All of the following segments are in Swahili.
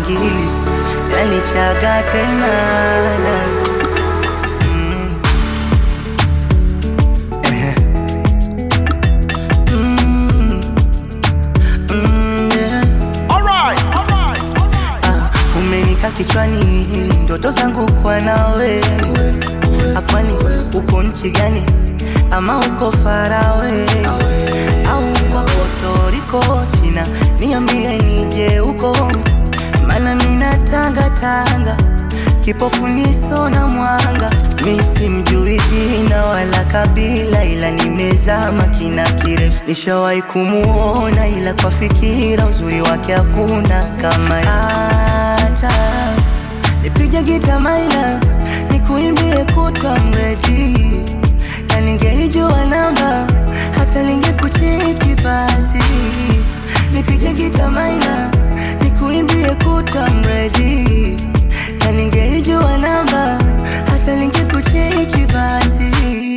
akili yanichaga tena Mm. Ehe. Mm. Mm, yeah. Ah, umenika kichwani ndoto zangu kwa nawe akwani uko nchi gani ama uko farawe au uko Puerto Rico China niambie nije huko mana mina tanga tanga kipofu niso na mwanga mi simjui jina wala kabila ila nimezama kina kirefu nishawahi kumuona ila kwa fikira uzuri wake hakuna kama hata nipige gita maina nikuimbie kutwa mredi na ningeijua namba hata ningekucheki basi nipige gita maina nikuimbie kutwa mredi na ningeijua namba hata ningekucheki basi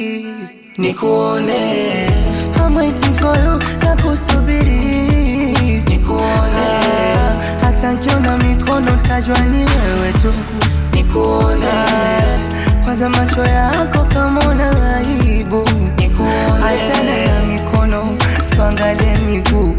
nikuone I'm waiting for you na kusubiri nikuone hata nkiona mikono tajwa ni wewe tu nikuone kwanza macho yako kama una aibu nikuone achana na mikono tuangalie miguu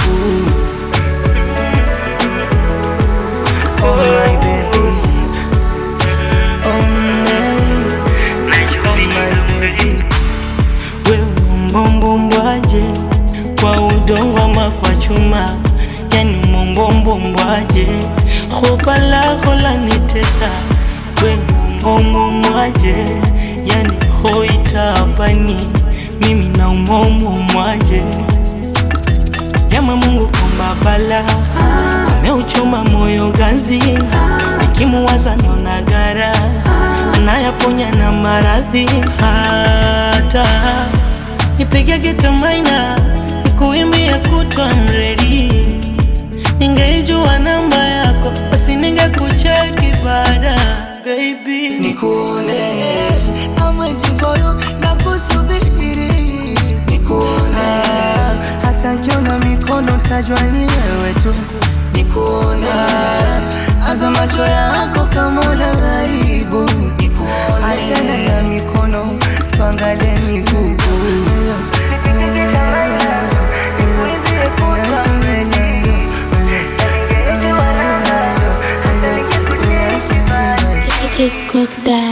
Oh my baby Oh my Oh my baby wewe mbombombwaje kwa udongo ama kwa chuma yani mbombombwaje hopa lako lanitesa wewe mbombombwaje yani hoitabani mimi na umombomwaje Jama Mungu komba bala ameuchoma moyo ganzi, nikimuwaza naona gara anayaponya na maradhi. Hata nipige gita maina nikuimbie kutwa mredi, ningeijua namba yako basi ningekucheki baada baby. Nikuone I'm waiting for you na kusubiri Nikuone hata nkiona mikono tajwa ni wewe tu Nikuone aza macho yako kama una aibu Nikuone achana na mikono tuangalie miguu It's cooked that.